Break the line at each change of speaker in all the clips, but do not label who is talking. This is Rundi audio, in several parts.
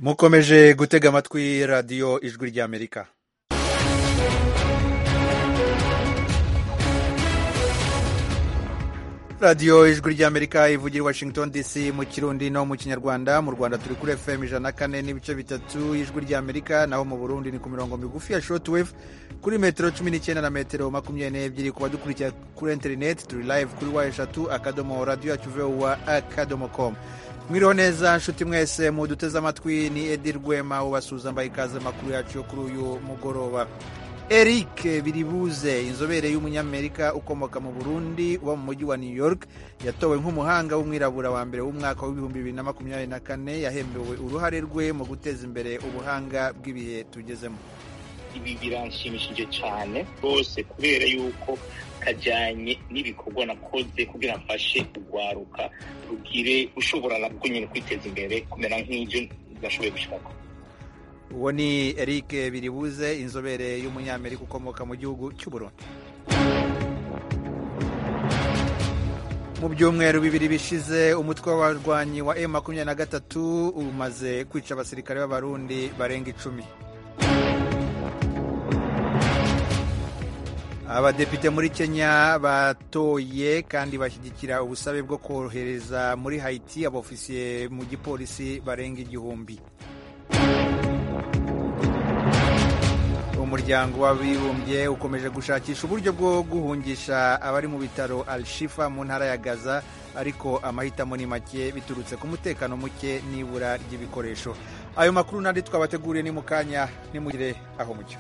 mukomeje gutega amatwi radiyo ijwi ry'amerika radiyo ijwi ry'amerika ivugira i washington dc mu kirundi no mu kinyarwanda mu rwanda turi kuri fm ijana na kane n'ibice bitatu y'ijwi ry'amerika naho mu burundi ni ku mirongo migufi ya shortwave kuri metero cumi n'icyenda na metero makumyabiri n'ebyiri ku badukurikira kuri interineti turi live kuri wa eshatu akadomo radiyo yacu vuba akadomo komu mwiriho neza nshuti mwese muduteze amatwi ni edi rwema ubasuhuza mbaye ikaze amakuru yacu yo kuri uyu mugoroba eric biribuze inzobere y'umunyamerika ukomoka mu burundi uba mu mujyi wa new york yatowe nk'umuhanga w'umwirabura wa mbere w'umwaka w'ibihumbi bibiri na makumyabiri na kane yahembewe uruhare rwe mu guteza imbere ubuhanga bw'ibihe tugezemo
ibi biranshimishije cyane rwose kubera yuko kajyanye n'ibikorwa nakoze kugira mfashe urwaruka rugire ushobora nabwo nyine kwiteza imbere kumera nk'ibyo nashoboye gushyiramo
uwo ni eric biribuze inzobere y'umunyamerika ukomoka mu gihugu cy'uburundi mu byumweru bibiri bishize umutwe w'abarwanyi wa m makumyabiri na gatatu umaze kwica abasirikare b'abarundi barenga icumi abadepite muri kenya batoye kandi bashyigikira ubusabe bwo kohereza muri hayiti abofisiye mu gipolisi barenga igihumbi umuryango w'abibumbye ukomeje gushakisha uburyo bwo guhungisha abari mu bitaro al-shifa mu ntara ya gaza ariko amahitamo ni make biturutse ku mutekano muke n'ibura ry'ibikoresho ayo makuru n'andi twabateguriye ni mu kanya nimugire aho mucyo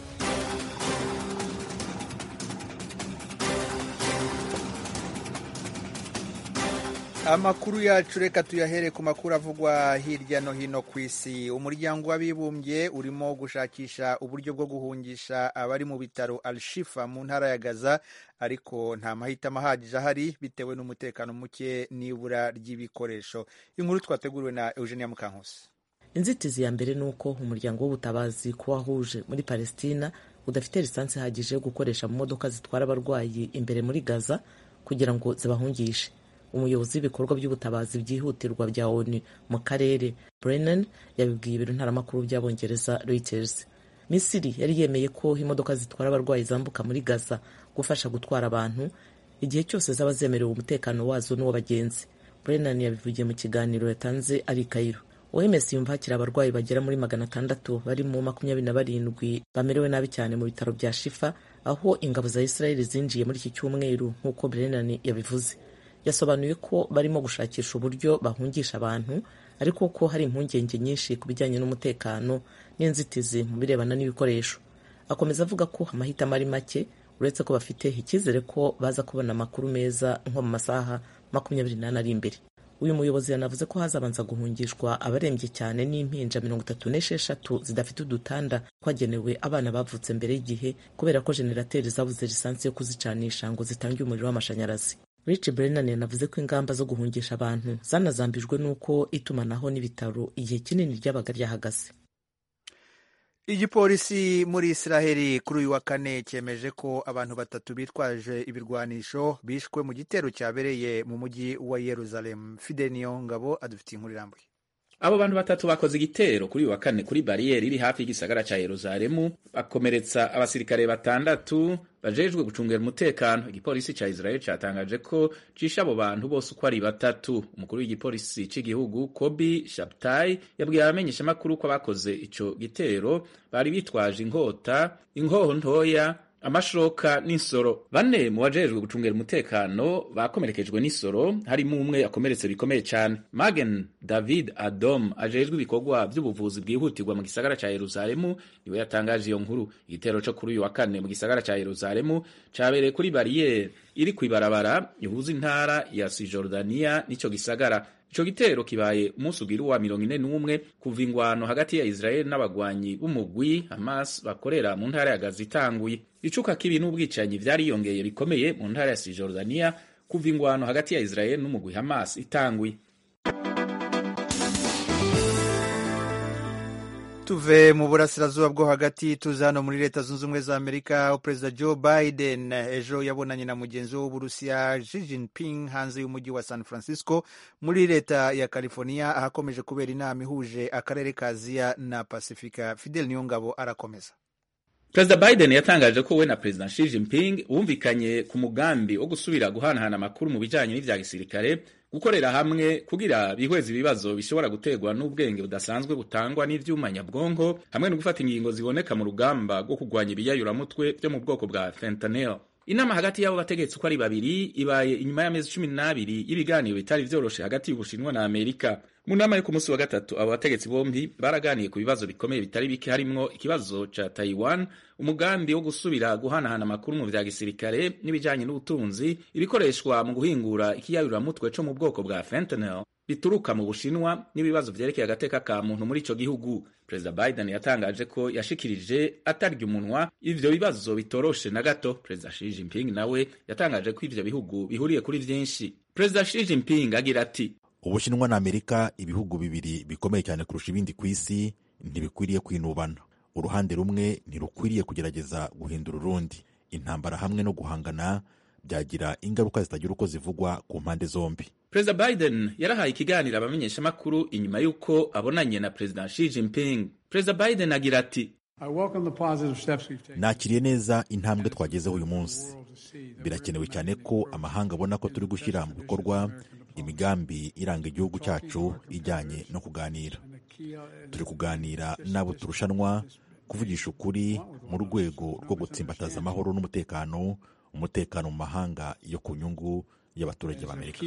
amakuru yacu reka tuyahere ku makuru avugwa hirya no hino ku isi umuryango w'abibumbye urimo gushakisha uburyo bwo guhungisha abari mu bitaro al-shifa mu ntara ya gaza ariko nta mahitamo ahagije ahari bitewe n'umutekano muke n'ibura ry'ibikoresho inkuru twateguriwe na eugenia mukankusi
inzitizi ya mbere ni uko umuryango w'ubutabazi kuwahuje muri palestina udafite lisansi ihagije yo gukoresha mu modoka zitwara abarwayi imbere muri gaza kugira ngo zibahungishe umuyobozi w'ibikorwa by'ubutabazi byihutirwa bya onu mu karere brennan yabibwiye ibiro ntaramakuru by'abongereza reuters misiri yari yemeye ko imodoka zitwara abarwayi zambuka muri gaza gufasha gutwara abantu igihe cyose zaba zemerewe umutekano wazo n'uw'abagenzi brennan yabivugiye mu kiganiro yatanze ari kayiro oms yumva hakiri abarwayi bagera muri magana atandatu bari mu makumyabiri na barindwi bamerewe nabi cyane mu bitaro bya shifa aho ingabo za israeli zinjiye muri iki cyumweru nk'uko brennan yabivuze yasobanuye ko barimo gushakisha uburyo bahungisha abantu ariko ko hari impungenge nyinshi ku bijyanye n'umutekano n'inzitizi mu birebana n'ibikoresho akomeza avuga ko amahitamo ari make uretse ko bafite icyizere ko baza kubona amakuru meza nko mu masaha makumyabiri n'ane ari imbere uyu muyobozi yanavuze ko hazabanza guhungishwa abarembye cyane n'impinja mirongo itatu n'esheshatu zidafite udutanda twagenewe abana bavutse mbere y'igihe kubera ko jenerateri zabuze lisansi yo kuzicanisha ngo zitange umuriro w'amashanyarazi Rich Brennan yanavuze ko ingamba zo guhungisha abantu zanazambijwe n'uko itumanaho n'ibitaro igihe kinini ryabaga ryahagaze
igipolisi muri israheli kuri uyu wa kane cyemeje ko abantu batatu bitwaje ibirwanisho bishwe mu gitero cyabereye mu mujyi wa yeruzalemu fide niyo ngabo adufitiye inkuru irambuye
abo bantu batatu bakoze igitero kuri uyu wa kane kuri bariyeri iri hafi y'igisagara cya yeruzalemu bakomeretsa abasirikare batandatu bajejwe gucungira umutekano igipolisi cya israel cyatangaje ko cishe abo bantu bose uko ari batatu umukuru w'igipolisi cy'igihugu kobi shabtai yabwiye abamenyeshamakuru ko abakoze ico gitero bari bitwaje inkota inkoho ntoya amashoka n'insoro bane mu bajejwe gucungira umutekano bakomerekejwe n'isoro harimo umwe akomeretse bikomeye cyane magen david adom ajejwe ibikorwa by'ubuvuzi bwihutirwa mu gisagara cya yeruzalemu niwe yatangaje iyo nkuru igitero cyo kuri uyu wa kane mu gisagara cya yeruzalemu cabereye kuri bariyeri iri ku ibarabara ihuza intara ya sijordaniya n'ico gisagara ico gitero kibaye umunsi ugira uwa mirongo ine n'umwe kuva ingwano hagati ya israel n'abagwanyi b'umugwi hamas bakorera mu ntara ya gaza itanguye icuka kibi n'ubwicanyi vyariyongeye bikomeye mu ntara ya sijordaniya kuva ingwano hagati ya israel n'umugwi hamas itanguye
tuve mu burasirazuba bwo hagati tuza hano muri leta zunze ubumwe za amerika perezida joe biden ejo yabonanye na mugenzi we w'uburusiya Xi Jinping hanze y'umujyi wa san francisco muri leta ya california ahakomeje kubera inama ihuje akarere ka aziya na pasifika fidel niyongabo arakomeza
perezida biden yatangaje ko we na perezida Xi Jinping bumvikanye ku mugambi wo gusubira guhanahana amakuru mu bijanye n'ivya gisirikare gukorera hamwe kugira bihweze ibibazo bishobora guterwa n'ubwenge budasanzwe butangwa n'ivyuma nyabwonko hamwe no gufata ingingo ziboneka mu rugamba rwo kurwanya ibiyayuramutwe vyo mu bwoko bwa fentanyl inama hagati y'abo bategetsi uko ari babiri ibaye inyuma y'amezi cumi n'abiri y'ibiganiro bitari vyoroshe hagati y'ubushinwa na amerika mu nama yo ku munsi wa gatatu abo bategetsi bombi baraganiye ku bibazo bikomeye bitari bike harimwo ikibazo ca taiwan umugambi wo gusubira guhanahana amakuru mu vya gisirikare n'ibijanye n'ubutunzi ibikoreshwa mu guhingura ikiyayuramutwe co mu bwoko bwa fentanyl bituruka mu bushinwa n'ibibazo vyerekeye agateka ka muntu muri ico gihugu perezida biden yatangaje ko yashikirije atarya umunwa ivyo bibazo bitoroshe na gato perezida Xi Jinping nawe yatangaje ko ivyo bihugu bihuriye kuri vyinshi perezida Xi Jinping agira ati
ubushinwa na amerika ibihugu bibiri bikomeye cyane kurusha ibindi ku isi ntibikwiriye kwinubana uruhande rumwe ntirukwiriye kugerageza guhindura urundi intambara hamwe no guhangana byagira ingaruka zitagira uko zivugwa ku mpande zombi
perezida biden yarahaye ikiganiro abamenyeshamakuru inyuma y'uko abonanye na perezida Xi Jinping perezida biden agira ati
nakiriye neza intambwe twagezeho uyu munsi birakenewe cyane ko amahanga abona ko turi gushyira mu bikorwa imigambi iranga igihugu cyacu ijyanye no kuganira turi kuganira n'abo turushanwa kuvugisha ukuri mu rwego rwo gutsimbataza amahoro n'umutekano umutekano mu mahanga yo ku nyungu y'abaturage b'amerika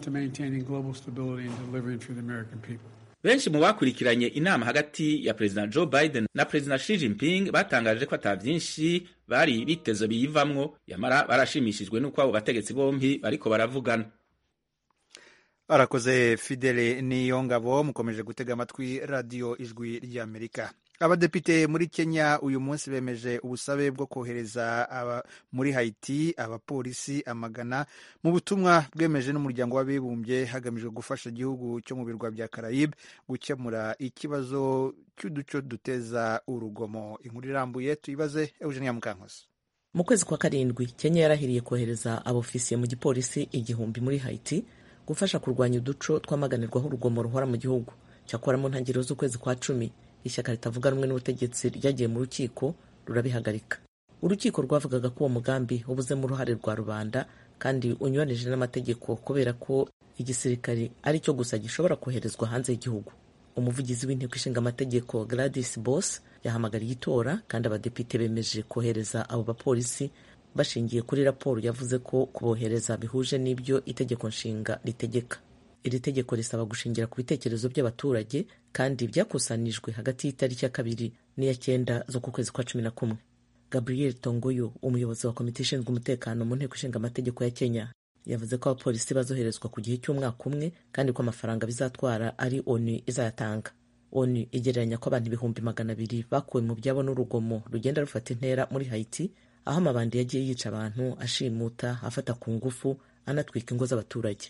benshi mu bakurikiranye inama hagati ya perezida joe biden na perezida Xi Jinping batangaje ko ata byinshi bari biteze biyivamwo yamara barashimishijwe n'uko abo bategetsi bombi bariko baravugana
arakoze fidele niyo ngabo mukomeje gutega amatwi radiyo ijwi ry'amerika abadepite muri kenya uyu munsi bemeje ubusabe bwo kohereza muri haiti abapolisi amagana mu butumwa bwemeje n'umuryango w'abibumbye hagamijwe gufasha igihugu cyo mu birwa bya karayibe gukemura ikibazo cy'uduco duteza urugomo inkuru irambuye tuyibaze eugenia mukankusi
mu kwezi kwa karindwi kenya yarahiriye kohereza abofisiye mu gipolisi igihumbi muri haiti gufasha kurwanya uduco twamaganirwaho urugomo ruhora mu gihugu cyakora mu ntangiriro z'ukwezi kwa cumi ishyaka ritavuga rumwe n'ubutegetsi ryagiye mu rukiko rurabihagarika urukiko rwavugaga ko uwo mugambi ubuzemo uruhare rwa rubanda kandi unyuranije n'amategeko kubera ko igisirikare ari cyo gusa gishobora koherezwa hanze y'igihugu umuvugizi w'inteko ishinga amategeko Gladys Boss yahamagariye itora kandi abadepite bemeje kohereza abo bapolisi bashingiye kuri raporo yavuze ko kubohereza bihuje n'ibyo itegeko nshinga ritegeka iri tegeko risaba gushingira ku bitekerezo by'abaturage kandi byakusanijwe hagati y'itariki ya kabiri n'iya cyenda zo ku kwezi kwa cumi na kumwe gabriel tongoyo umuyobozi wa komite ishinzwe umutekano mu nteko ishinga amategeko ya kenya yavuze ko abapolisi bazoherezwa ku gihe cy'umwaka umwe kandi ko amafaranga bizatwara ari onu izayatanga onu igereranya ko abantu ibihumbi magana abiri bakuwe mu byabo n'urugomo rugenda rufata intera muri haiti aho amabandi yagiye yica abantu ashimuta afata ku ngufu anatwika ingo z'abaturage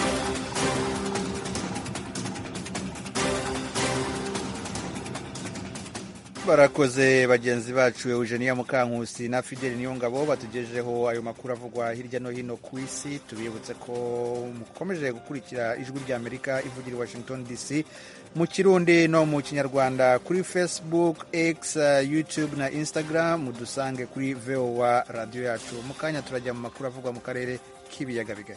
barakoze bagenzi bacu eugenia mukankusi na fideli niyongabo batugejeho ayo makuru avugwa hirya no hino ku isi tubibutse ko mukomeje gukurikira ijwi ry'amerika ivugira i washington dc mu kirundi no mu kinyarwanda kuri facebook x youtube na instagram mudusange kuri voa radiyo yacu mu kanya turajya mu makuru avugwa mu karere k'ibiyaga bigari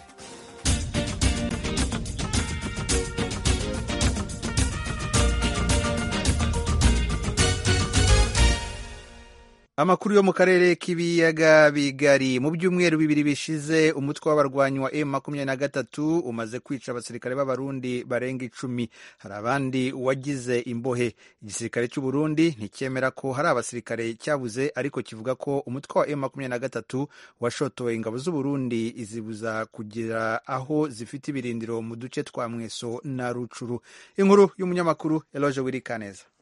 amakuru yo mu karere k'ibiyaga bigari mu byumweru bibiri bishize umutwe w'abarwanyi wa m makumyabiri na gatatu umaze kwica abasirikare b'abarundi barenga icumi hari abandi wagize imbohe igisirikare cy'uburundi nticyemera ko hari abasirikare cyabuze ariko kivuga ko umutwe wa m makumyabiri na gatatu washotoye ingabo z'uburundi izibuza kugira aho zifite ibirindiro mu duce twa mweso na rucuru inkuru y'umunyamakuru eloge wirikaneza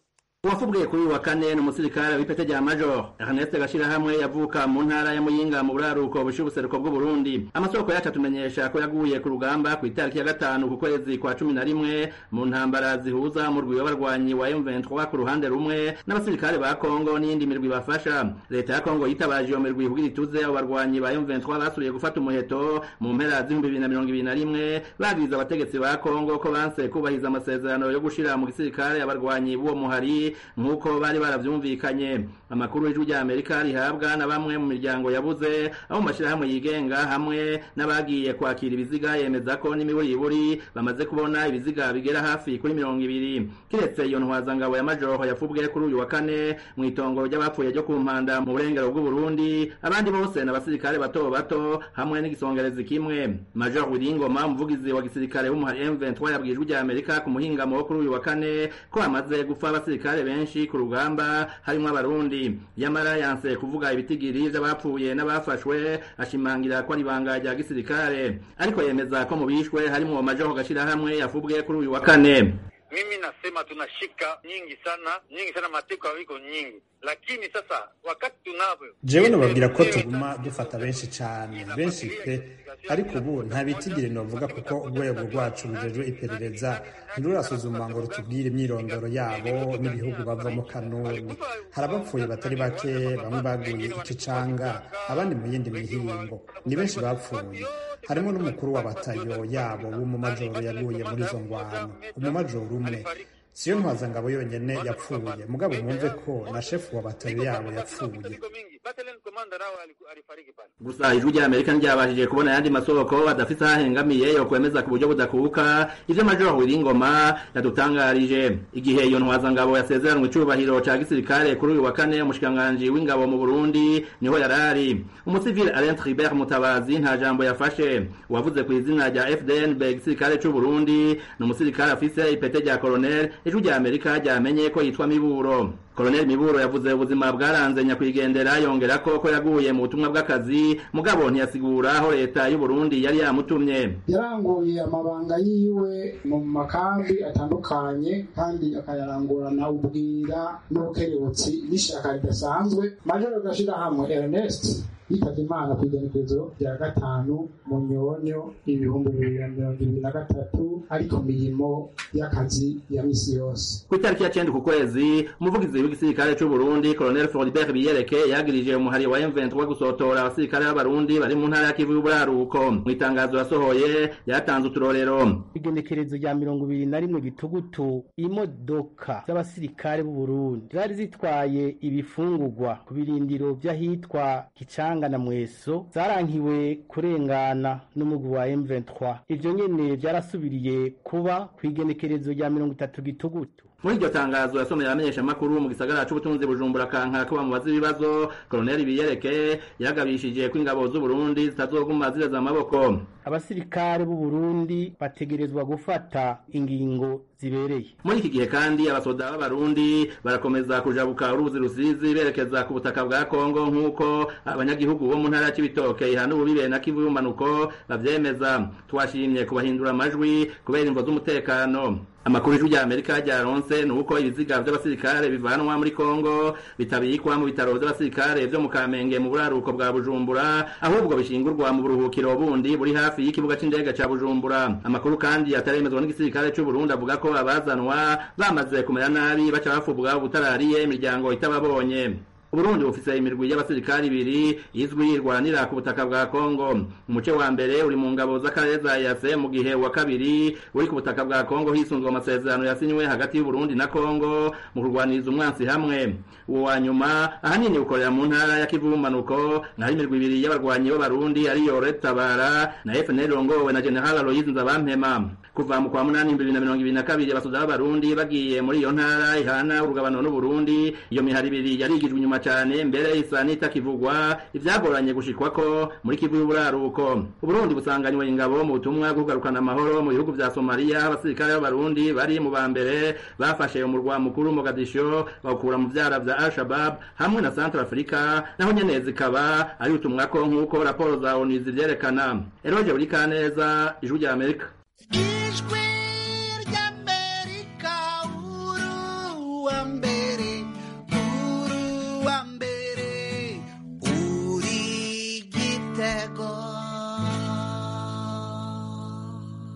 uwafubwiye kuri uyu wa kane ni umusirikare w'ipete rya major ernest gashirahamwe yavuka mu ntara ya muyinga mu buraruko bushiye ubuseruko bw'uburundi amasoko yacu atumenyesha ko yaguye ku rugamba ku itariki ya gatanu ku kwezi kwa cumi na rimwe mu ntambara zihuza umurwi w'abarwanyi wa m23 ku ruhande rumwe n'abasirikare ba kongo n'iyindi mirwi bafasha leta ya kongo yitabaje iyo mirwi kugira ituze abo barwanyi ba m23 basuriye gufata umuheto mu mpera z'ibihumbi bibiri na mirongo ibiri na rimwe babwiza abategetsi ba kongo ko banse kubahiriza amasezerano yo gushira mu gisirikare abarwanyi b'uwo muhari nk'uko bari baravyumvikanye amakuru y'ijwi rya amerika rihabwa na bamwe mu miryango yabuze abo mu mashirahamwe yigenga hamwe n'abagiye kwakira ibiziga yemeza ko n'imiburiburi bamaze kubona ibiziga bigera hafi kuri mirongo ibiri kiretse iyo ntwazangabo ya majoro yafubwe kuri uyu wa kane mu itongo ry'abapfuye ryo ku mpanda mu burengero bw'uburundi abandi bose ni abasirikare bato bato hamwe n'igisongerezi kimwe major wiringoma umuvugizi wa gisirikare w'umuhari m23 yabwiye ijwi rya amerika ku muhingamo wo kuri uyu wa kane ko hamaze gupfa abasirikare benshi ku rugamba harimo abarundi yamara yanse kuvuga ibitigiri vy'abapfuye n'abafashwe ashimangira ko ari ibanga rya gisirikare ariko yemeza ko mu bishwe harimo major gashirahamwe yafubwe kuri uyu wa kane
mimi nasema tunashika nyingi sana nyingi sana mateko yako nyingi lakini sasa wakati tunavyo
jewe nababwira ko tuguma dufata benshi cyane benshi pe ariko ubu nta bitigiri novuga kuko urwego rwacu rujejwe iperereza ntirurasuzuma ngo rutubwire imyirondoro yabo n'ibihugu bavamo kanuni hari abapfuye batari bake bamwe baguye ikicanga abandi mu yindi mihingo ni benshi bapfuye harimo n'umukuru w'abatayo yabo w'umumajoro yaguye muri izo ngwano umumajoro umwe siyo ntwazangabo yonyene yapfuye mugabo mwumve ko na shefu wa batayo yabo yapfuye
gusa ijwi rya amerika ntiryabashije kubona ayandi masoko adafise aho ahengamiye yo kwemeza ku buryo budakuka ivyo major wiringoma yadutangarije igihe iyo ntwazangabo yasezeranwe icubahiro ca gisirikare kuri uyu wa kane umushikiranganji w'ingabo mu burundi niho yarari umusivile alain tribert mutabazi nta jambo yafashe uwavuze ku izina rya fdnb igisirikare c'uburundi ni umusirikare afise ipete rya colonel ijwi rya amerika ryamenye ko yitwa miburo Colonel Miburo yavuze ubuzima bwaranze nyakwigendera yongera ko ko yaguye mu butumwa bw'akazi mugabo ntiyasigura aho leta y'u Burundi yari yamutumye
yaranguye amabanga yiwe mu makambi atandukanye kandi akayarangurana ubwira n'ubukerebutsi n'ishaka ridasanzwe majoro gashira hamwe Ernest yitabye imana ku igenekerezo rya gatanu mu nyonyo ibihumbi bibiri na mirongo ibiri na gatatu ari ku mirimo y'akazi ya misi yose
ku itariki ya cenda ku kwezi umuvugizi w'igisirikare c'u Burundi Colonel Floribert Biyereke yagirije umuhari wa M23 gusotora abasirikare b'abarundi bari mu ntara ya Kivu y'uburaruko mu itangazo yasohoye yatanze uturorero
igenekerezo rya mirongo ibiri na rimwe gitugutu imodoka z'abasirikare b'u Burundi zari zitwaye ibifungurwa ku birindiro vy'ahitwa Kicanga na Mweso zarankiwe kurengana n'umugwi wa M23 ivyo nyene vyarasubiriye kuba ku igenekerezo rya mirongo itatu gitugutu
muri iryo tangazo yasomeye abamenyeshamakuru mu gisagara c'ubutunzi bujumbura kanka ko bamubaza ibibazo koloneli biyereke yagabishije ko ingabo z'u Burundi zitazoguma zireza amaboko
abasirikare b'u Burundi bategerezwa gufata ingingo zibereye
muri iki gihe kandi abasoda b'abarundi barakomeza kujabuka uruzi rusizi berekeza ku butaka bwa Kongo nk'uko abanyagihugu bo mu ntara y'Ibitoke ihana ububibe na Kivu y'umanuko bavyemeza twashimye kubahindura amajwi kubera imvo z'umutekano amakuru y'ijwi rya Amerika ryaronse ni uko ibiziga vy'abasirikare bivanwa muri Kongo bitabikwa mu bitaro vy'abasirikare vyo mu Kamenge mu buraruko bwa Bujumbura ahubwo bishingurwa mu buruhukiro bundi buri hafi y'ikibuga c'indege ca Bujumbura amakuru kandi ataremezwa n'igisirikare c'u Burundi avuga ko abazanwa bamaze kumera nabi baca bafubwa ubutarariye imiryango itababonye Uburundi bufise imirwi y'abasirikari ibiri izwi irwanira ku butaka bwa Kongo umuce wa mbere uri mu ngabo z'akarere za EAC mu gihe wa kabiri uri ku butaka bwa Kongo hisunzwe amasezerano yasinywe hagati y'u Burundi na Kongo mu kurwaniriza umwansi hamwe uwo wa nyuma ahanini ukorera mu ntara ya Kivu manuko naho imirwi ibiri y'abarwanyi b'abarundi ariyo Red Tabara na FNL rongowe na General Aloys Nzabampema kuva mu kwa munani bibiri na mirongo ibiri na kabiri abasoda b'abarundi bagiye muri iyo ntara ihana urugabano n'Uburundi iyo mihari ibiri yarigijwe inyuma cyane mbere isa n'itakivugwa ivyagoranye gushikwako muri Kivu y'uburaruko Uburundi busanganywe ingabo mu butumwa bwo kugarukana amahoro mu bihugu vya Somalia abasirikare b'abarundi bari mu ba mbere bafashe umurwa mukuru Mogadisho bawukura mu vyara vya Al-Shabaab hamwe na Central Africa naho nyene zikaba ari utumwako nk'uko raporo za ONU zivyerekana Eroje Urikaneza ijwi rya Amerika
ijwi ry'Amerika uruwa mbere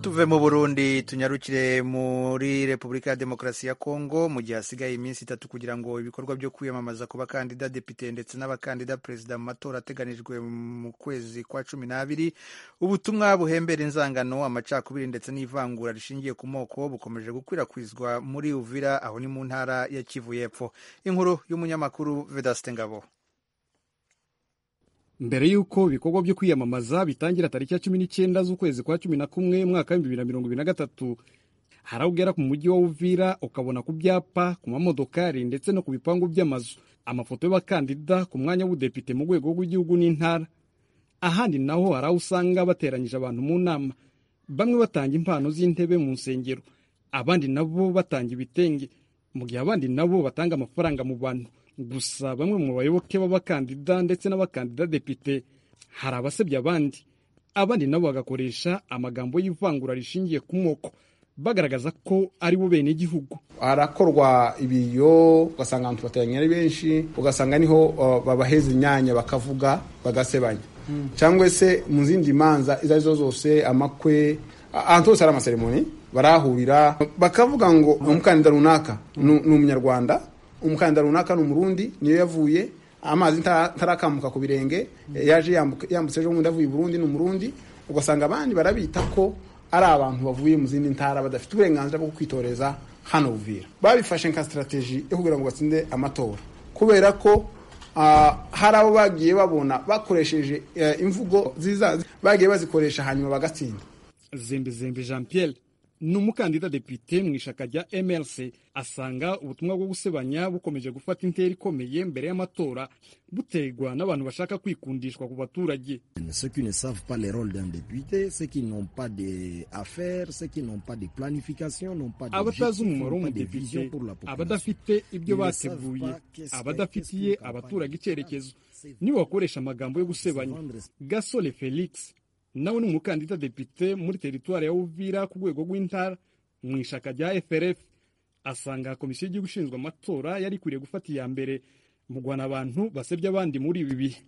tuve mu burundi tunyarukire muri repubulika ya demokarasi ya kongo mu gihe hasigaye iminsi itatu kugira ngo ibikorwa byo kwiyamamaza ku bakandida depite ndetse n'abakandida perezida mu matora ateganijwe mu kwezi kwa cumi n'abiri ubutumwa buhembera inzangano amacakubiri ndetse n'ivangura rishingiye ku moko bukomeje gukwirakwizwa muri uvira aho ni mu ntara ya kivu y'epfo inkuru y'umunyamakuru vedaste ngabo
mbere y'uko ibikorwa byo kwiyamamaza bitangira tariki ya cumi n'icyenda z'ukwezi kwa cumi na kumwe mwaka w'ibihumbi bibiri na mirongo ibiri na gatatu hari aho ugera ku mujyi wa uvira ukabona ku byapa ku mamodokari ndetse no ku bipangu by'amazu amafoto y'abakandida ku mwanya w'ubudepite mu rwego rw'igihugu n'intara ahandi naho hari aho usanga bateranyije abantu mu nama bamwe batanga impano z'intebe mu nsengero abandi nabo batanga ibitenge mu gihe abandi nabo batanga amafaranga mu bantu gusa bamwe mu bayoboke b'abakandida ndetse n'abakandida depite hari abasebya abandi abandi nabo bagakoresha amagambo y'ivangura rishingiye ku moko bagaragaza ko ari bo bene igihugu
harakorwa ibiyo ugasanga abantu bateranye ari benshi ugasanga niho uh, babaheza imyanya bakavuga bagasebanya mm. cyangwa se mu zindi manza izo arizo zose amakwe ahantu hose hari amaseremoni barahurira bakavuga ngo umukandida runaka ni umunyarwanda umukandida runaka ni umurundi niyo yavuye amazi ntarakamuka ku birenge yaje yambutse ejo bundi avuye i burundi ni umurundi ugasanga abandi barabita ko ari abantu bavuye mu zindi ntara badafite uburenganzira bwo kwitoreza hano buvira babifashe nka sitarateji yo kugira ngo batsinde amatora kubera ko hari abo bagiye babona bakoresheje imvugo ziza bagiye bazikoresha hanyuma bagatsinda
zembe zembe jean pierre ni umukandida depite mu ishaka rya mrc asanga ubutumwa bwo gusebanya bukomeje gufata intera ikomeye mbere y'amatora buterwa n'abantu bashaka kwikundishwa ku baturage
ceux qui ne savent pas le rôle d'un député ceux qui n'ont pas d'affaires ceux qui n'ont pas de planification n'ont pas
abatazi umumaro w'umudepite abadafite ibyo bateguye abadafitiye abaturage icyerekezo nibo bakoresha amagambo yo gusebanya gasole felix nawe ni umukandida depite muri teritwari ya uvira ku rwego rw'intara mu ishaka rya frf asanga komisiyo y'igihugu ishinzwe amatora yari ikwiriye gufata iya mbere mu guhana abantu basebya abandi muri ibi bihe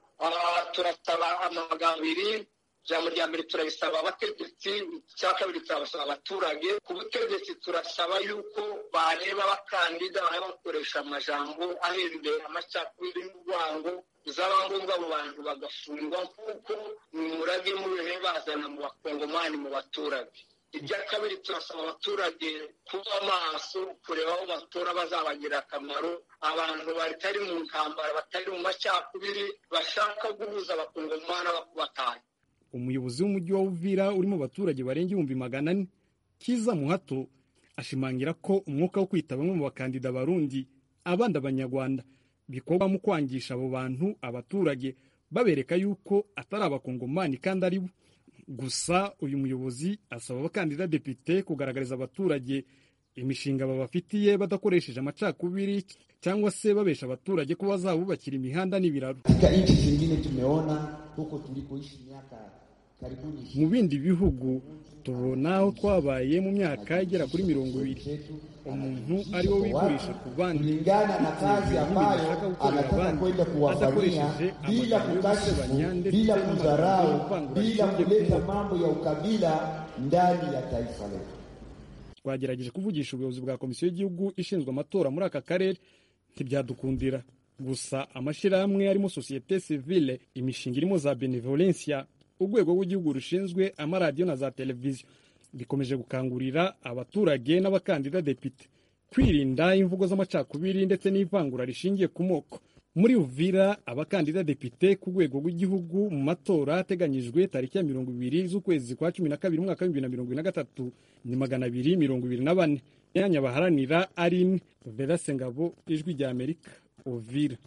turasaba amagambo abiri ijambo rya mbere turabisaba abategetsi icya kabiri turabasaba abaturage ku butegetsi turasaba yuko bareba abakandida baba bakoresha amajambo ahembera amacakubiri n'urwango bizaba ngombwa abo bantu bagafungwa nk'uko umurage mubihe bazana mu bakongomani mu baturage ibya kabiri turasaba abaturage kuba maso kureba aho batora bazabagirira akamaro abantu batari mu ntambara batari mu macakubiri bashaka guhuza abakongomani bakubataye
umuyobozi w'umujyi wa uvira uri mu baturage barenga ibihumbi magana ane kiza muhato ashimangira ko umwuka wo kwita bamwe mu bakandida barundi abandi abanyarwanda bikorwa mu kwangisha abo bantu abaturage babereka yuko atari abakongomani kandi ari bo gusa uyu muyobozi asaba abakandida depite kugaragariza abaturage imishinga babafitiye badakoresheje amacakubiri cyangwa se babesha abaturage ko bazabubakira imihanda n'ibiraro
katika nchi zingine tumeona huko tulikoishi miaka karibuni
mu bindi bihugu tubona aho twabaye mu myaka igera kuri mirongo ibiri umuntu ari wo wigurisha ku bandi
kulingana na kazi ambayo anataka kwenda kuwafanyia bila kukashifu bila kudharau bila kuleta mambo ya ukabila ndani ya taifa letu
twagerageje kuvugisha ubuyobozi bwa komisiyo y'igihugu ishinzwe amatora muri aka karere ntibyadukundira gusa amashyirahamwe arimo sosiyete sivile imishinga irimo za benevolencia urwego rw'igihugu rushinzwe amaradiyo na za televiziyo bikomeje gukangurira abaturage n'abakandida depite kwirinda imvugo z'amacakubiri ndetse n'ivangura rishingiye ku moko muri uvira abakandida depite ku rwego rw'igihugu mu matora ateganyijwe tariki ya mirongo ibiri z'ukwezi kwa cumi na kabiri umwaka w'ibihumbi bibiri na mirongo ibiri na gatatu ni magana abiri mirongo ibiri na bane imyanya baharanira ari imwe verase ngabo ijwi rya amerika uvira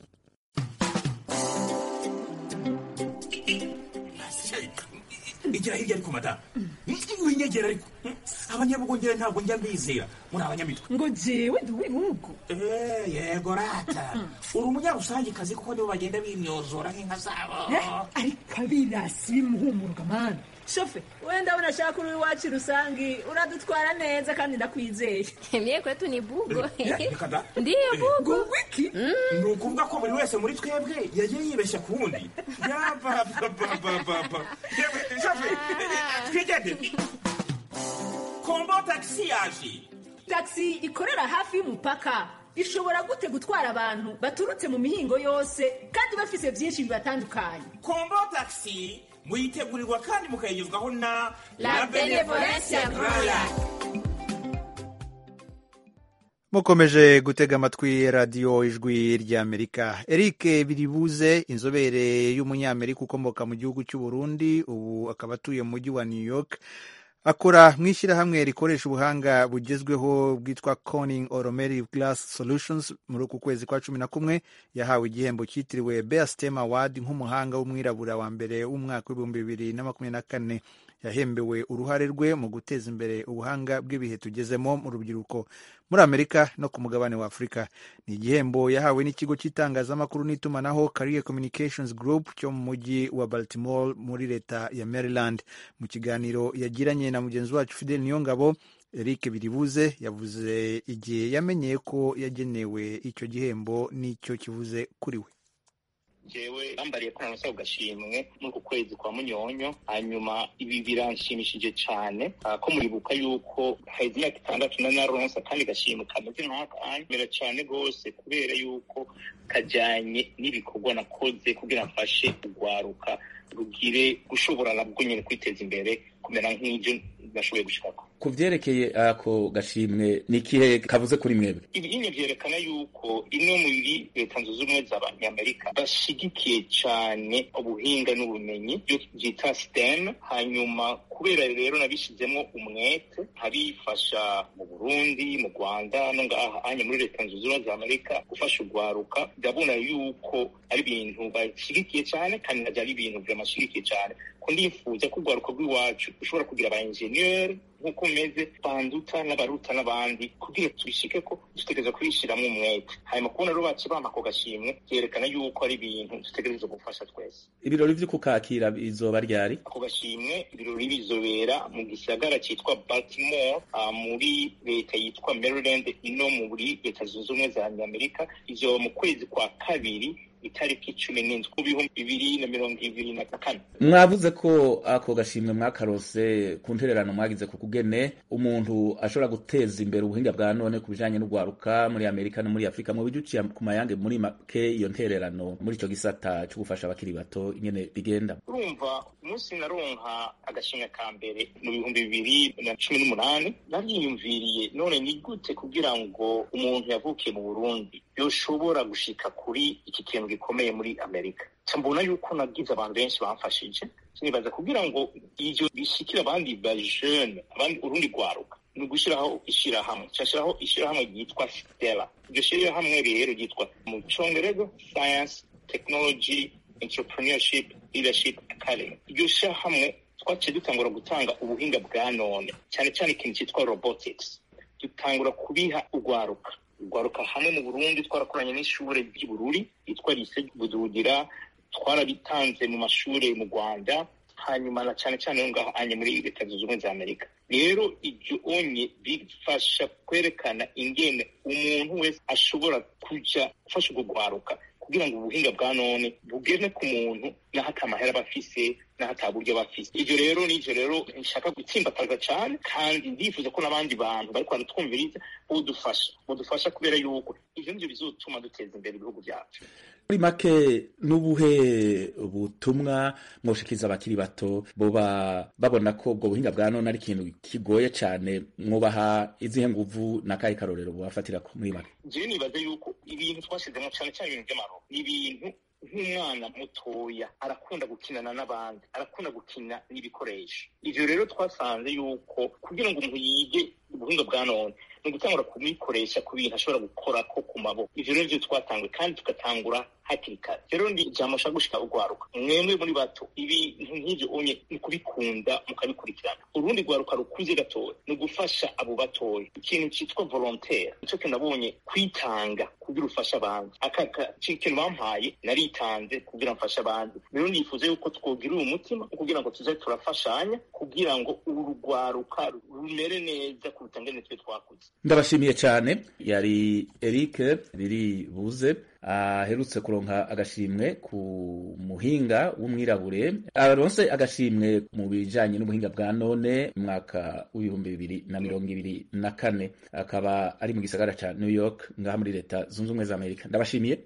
igira hirya ariko madamu winyegera ariko abanyabugongera ntabwo njya mbizera muri abanyamitwe
ngo jewe ndi uw'ibihugu
yego rata uri umunyarusangikazi kuko nibo bagenda bimyozora nk'inka zabo
ariko abirasi bimuhumuruka mani
shofe wenda unashaka uri iwacu rusangi uradutwara neza kandi ndakwizeye
mie kwetu ni bugo
kada
ndiyo bugo
wiki
ni ukuvuga ko buri wese muri twebwe yagiye yibeshya ku wundi yabababababa shofe twigende kombo tagisi yaje
tagisi ikorera hafi y'umupaka ishobora gute gutwara abantu baturutse mu mihingo yose kandi bafise byinshi bibatandukanye
kombo tagisi muyitegurirwa kandi mukayigezwaho na
La Benevolencia Royal.
mukomeje gutega amatwi radiyo ijwi ry'amerika eric biribuze inzobere y'umunyamerika ukomoka mu gihugu cy'u Burundi ubu akaba atuye mu mujyi wa new york akora mu ishyirahamwe rikoresha ubuhanga bugezweho bwitwa Corning Automotive Glass Solutions muri uku kwezi kwa cumi na kumwe yahawe igihembo cyitiriwe Bear Stem Award nk'umuhanga w'umwirabura wa mbere w'umwaka w'ibihumbi bibiri na makumyabiri na kane yahembewe uruhare rwe mu guteza imbere ubuhanga bw'ibihe tugezemo mu rubyiruko muri amerika no ku mugabane wa afurika ni igihembo yahawe n'ikigo cy'itangazamakuru n'itumanaho career communications group cyo mu mujyi wa baltimore muri leta ya maryland mu kiganiro yagiranye na mugenzi wacu fidel niyongabo eric biribuze yavuze igihe yamenyeye ko yagenewe icyo gihembo n'icyo kivuze kuri we
jewe bambariye ko namusaba gashimwe muri uku kwezi kwa munyonyo hanyuma ibi biranshimishije cyane ah, ko muribuka yuko haheze imyaka itandatu na naronsa kandi gashimwe kameze nk'akanya mera cyane rwose kubera yuko kajyanye n'ibikorwa nakoze kugira mfashe kugwaruka rugire gushobora nabwo nyine kwiteza imbere kumera nk'ibyo nashoboye gushikako
ku vyerekeye ako gashimwe ni ikihe kavuze kuri mwebwe
ibinyo vyerekana yuko imwe muri leta zunze ubumwe z'abanyamerika bashigikiye cyane ubuhinga n'ubumenyi byo byita stem hanyuma kubera rero nabishizemo umwete ntabifasha mu burundi mu rwanda no ngaha anye muri leta zunze ubumwe z'amerika gufasha urwaruka ndabona yuko ari ibintu bashigikiye cyane kandi navyo ari ibintu vyamashigikiye cyane ko ndifuza ko urwaruka rw'iwacu rushobora kugira aba enjeniyeri nk'uko umeze banduta n'abaruta n'abandi kugira tubishike ko dutegereza kubishyiramo umwete hanyuma kubona rero baci bampa ako gashimwe byerekana yuko ari ibintu dutegereza gufasha twese
ibirori vyo kukakira bizoba ryari
ako gashimwe ibirori bizobera mu gisagara cyitwa baltimore uh, muri leta yitwa maryland ino muri leta zunze ubumwe za amerika izoba mu kwezi kwa kabiri itariki cumi n'indwi mu bihumbi bibiri na mirongo ibiri na kane
mwavuze ko ako gashimwe mwakarose ku ntererano mwagize ku kugene umuntu ashobora guteza imbere ubuhinga bwa none ku bijanye n'urwaruka muri amerika no muri afurika mu buryo uciye ku mayange muri make iyo ntererano muri ico gisata co gufasha abakiri bato ingene bigenda
urumva umunsi naronka agashimwe ka mbere mu bihumbi bibiri na cumi n'umunani naryiyumviriye none ni gute kugira ngo umuntu yavukiye mu burundi yoshobora gushika kuri iki kintu gikomeye muri amerika mbona yuko nagize abantu benshi bamfashije nibaza kugira ngo ivyo bishikire abandi bajene abandi urundi rwaruka ni ugushyiraho ishyirahamwe cyashyiraho ishyirahamwe ryitwa stella iryo shyirahamwe rero ryitwa mu congereza science technology entrepreneurship leadership academy iryo shyirahamwe twaciye dutangura gutanga ubuhinga bwa none cyane cyane ikintu cyitwa robotics dutangura kubiha urwaruka urwaruka hamwe mu burundi twarakoranye n'ishure ry'ibururi yitwa lise budugira twarabitanze mu mashure mu rwanda hanyuma na cyane cyane yo ngaho anye muri leta zunze ubumwe za amerika rero ibyo onye bifasha kwerekana ingene umuntu wese ashobora kuja gufasha urwo rwaruka kugira ngo ubuhinga bwa none bugene ku muntu n'aho atamahera aba afise n'aho ataburyo aba afise ivyo rero n'ivyo rero nshaka gutsimbataza cane kandi ndifuza ko n'abandi bantu bariko baratwumviriza bodufasha bodufasha kubera yuko ivyo nivyo bizotuma duteza imbere ibihugu vyacu
muri make n'ubuhe butumwa mwoshikiriza abakiri bato boba babona ko ubwo buhinga bwa none ari ikintu kigoye cane mwubaha izihe nguvu n'akahe karorero bubafatira muri make
jewe nibaza yuko ibintu twashizemo cane cane ibintu vy'amaro ni ibintu nk'umwana mutoya arakunda gukinana n'abandi arakunda gukina n'ibikoresho ivyo rero twasanze yuko kugira ngo umuntu yige ubuhinga bwa none ni ugutangura kubikoresha ku bintu ashobora gukorako ku maboko ivyo rero vyo twatanguye kandi tugatangura hakiri kare rero ndi ijambo nshaka gushika urwaruka mwemwe muri bato ibintu nk'ivyo onye ni kubikunda mukabikurikirana urundi rwaruka rukuze gatoya ni ugufasha abo batoya ikintu citwa volontaire nico kintu nabonye kwitanga kugira ufashe abandi aka kintu bampaye naritanze kugira mfashe abandi rero nifuza yuko twogira uyu mutima kugira ngo tuze turafashanya kugira ngo uru rwaruka rumere neza kuruta ngene twe twakuze
ndabashimiye cyane yari Eric biri buze aherutse kuronka agashimwe ku muhinga w'umwirabure aronse agashimwe mu bijanye n'ubuhinga bwa none mu mwaka w'ibihumbi bibiri na mirongo ibiri na kane akaba ari mu gisagara ca new york ngaha muri leta zunze ubumwe za amerika ndabashimiye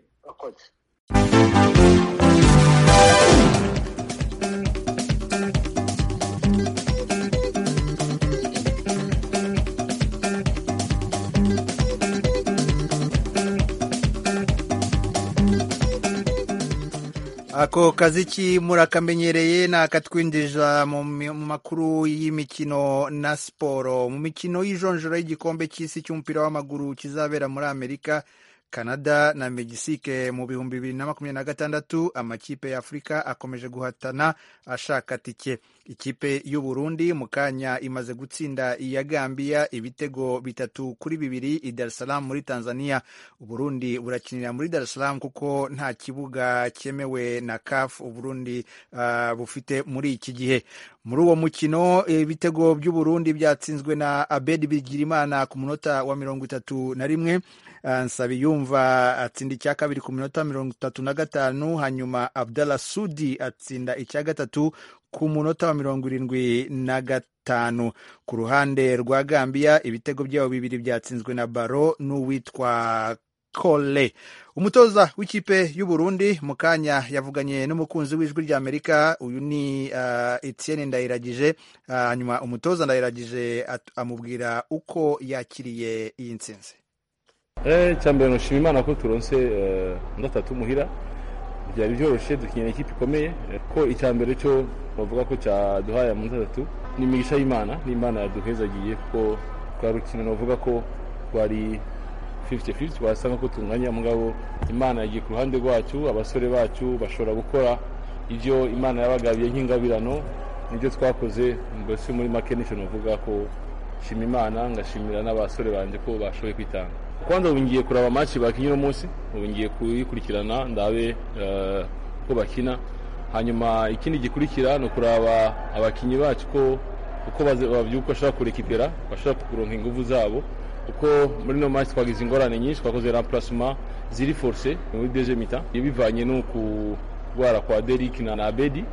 ako kaziki murakamenyereye ni akatwinjiza mu makuru y'imikino na siporo mu mikino y'ijonjora y'igikombe cy'isi cy'umupira w'amaguru kizabera muri amerika canada na megisike mu bihumbi bibiri na makumyabiri na gatandatu amakipe ya afurika akomeje guhatana ashaka tike ikipe y'u Burundi mu kanya imaze gutsinda iya Gambia ibitego bitatu kuri bibiri i Dar es Salaam muri Tanzania Uburundi burakinira muri Dar es Salaam kuko nta kibuga cyemewe na CAF Uburundi uh, bufite muri iki gihe muri uwo mukino ibitego by'u Burundi byatsinzwe na Abedi Bigirimana ku munota wa mirongo itatu na rimwe Nsabiyumva atsinda icya kabiri ku minota mirongo itatu na gatanu hanyuma Abdallah Sudi atsinda icya gatatu ku munota wa mirongo irindwi na gatanu ku ruhande rwa Gambia ibitego byabo bibiri byatsinzwe na Baro n'uwitwa Kole umutoza w'ikipe y'u Burundi mu kanya yavuganye n'umukunzi w'ijwi rya Amerika uyu ni uh, Etienne Ndayiragije hanyuma uh, umutoza Ndayiragije amubwira uko yakiriye iyi ntsinzi
icyambere nushima imana ko turonse gatatu muhira byari byoroshye dukinira ikipe ikomeye ko icyambere cyo bavuga ko cyaduhaye amanota atatu ni imigisha y'imana n'imana yaduhezagiye kuko rwa rukino navuga ko rwari 50-50 wasanga ko tunganya mugabo imana yagiye ku ruhande rwacu abasore bacu bashobora gukora ibyo imana yabagabiye nk'ingabirano nibyo twakoze mbese muri make nicyo navuga ko shima imana ngashimira n'abasore banjye ko bashoboye kwitanga kwanza ubu ngiye kuraba match bakinye uno munsi ubu ngiye kuyikurikirana ndabe ko bakina hanyuma ikindi gikurikira ni ukuraba abakinnyi bacu ko uko babyuka bashobora kurekipera bashobora kuronka ingufu zabo kuko muri no match twagize ingorane nyinshi twakoze remplacement ziri force muri deuxième mi-temps bivanye no kurwara kwa Derrick na Abedi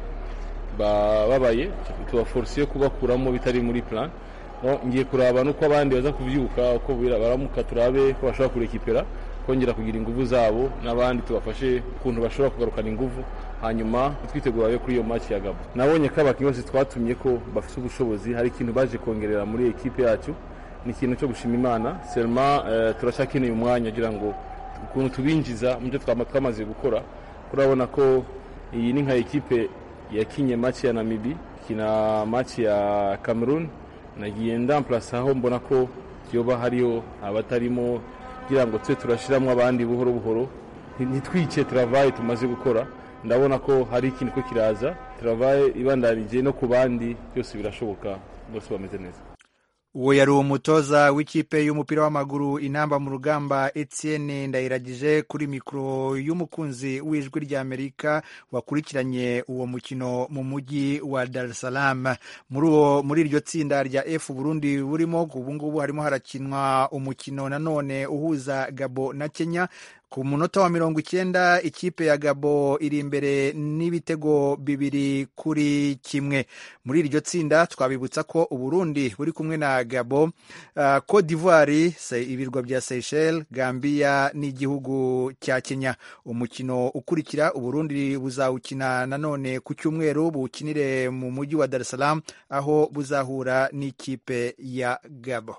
babaye tubaforce kubakuramo bitari muri plan ngiye kuraba nuko abandi baza kubyuka uko baramuka turabe ko bashobora kurekipera kongera kugira ingufu zabo n'abandi tubafashe ukuntu bashobora kugarukana ingufu hanyuma twitegura kuri iyo match ya Gabo nabonye ko abakinnyi bose twatumye ko bafite ubushobozi hari ikintu baje kongerera muri ekipe yacu ni ikintu cyo gushima imana selma uh, turacyakeneye umwanya kugira ngo ukuntu tubinjiza mu byo twamaze gukora turabona ko iyi ni nka ekipe yakinye match ya Namibi kina match ya Cameroon nagiye ndamplasa aho mbona ko yoba hariyo abatarimo kugira ngo twe turashiramo abandi buhoro buhoro ntitwice travaye tumaze gukora ndabona ko hari ikintu ko kiraza travaye ibandanije no ku bandi byose birashoboka bose bameze neza
uwo yari umutoza w'ikipe y'umupira w'amaguru inamba mu rugamba Etienne Ndayiragije kuri mikoro y'umukunzi w'ijwi ry'Amerika wakurikiranye uwo mukino mu mujyi wa Dar es Salaam muri uwo muri iryo tsinda rya F Burundi burimo ubu ngubu harimo harakinwa umukino nanone uhuza Gabo na Kenya ku munota wa mirongo icyenda ikipe ya Gabo iri imbere n'ibitego bibiri kuri kimwe muri iryo tsinda twabibutsa ko Uburundi buri kumwe na Gabo uh, Cote d'Ivoire ibirwa bya Seychelles Gambia n'igihugu cya Kenya umukino ukurikira Uburundi buzawukina nanone ku cyumweru buwukinire mu mujyi wa Dar es Salaam aho buzahura n'ikipe ya Gabo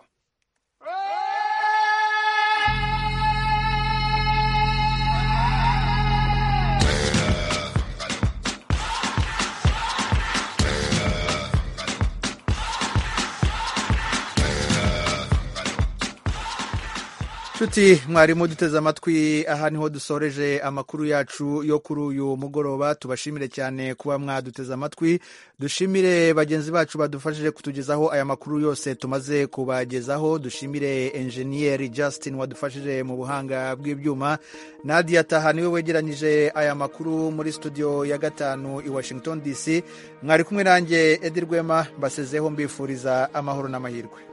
nshuti mwarimu duteze amatwi aha niho dusoreje amakuru yacu yo kuri uyu mugoroba tubashimire cyane kuba mwaduteze amatwi dushimire bagenzi bacu badufashije kutugezaho aya makuru yose tumaze kubagezaho dushimire enjeniyeri Justin wadufashije mu buhanga bw'ibyuma nadia taha niwe wegeranyije aya makuru muri studio ya gatanu i washington dc mwari kumwe nanjye edi rwema mbasezeho mbifuriza amahoro n'amahirwe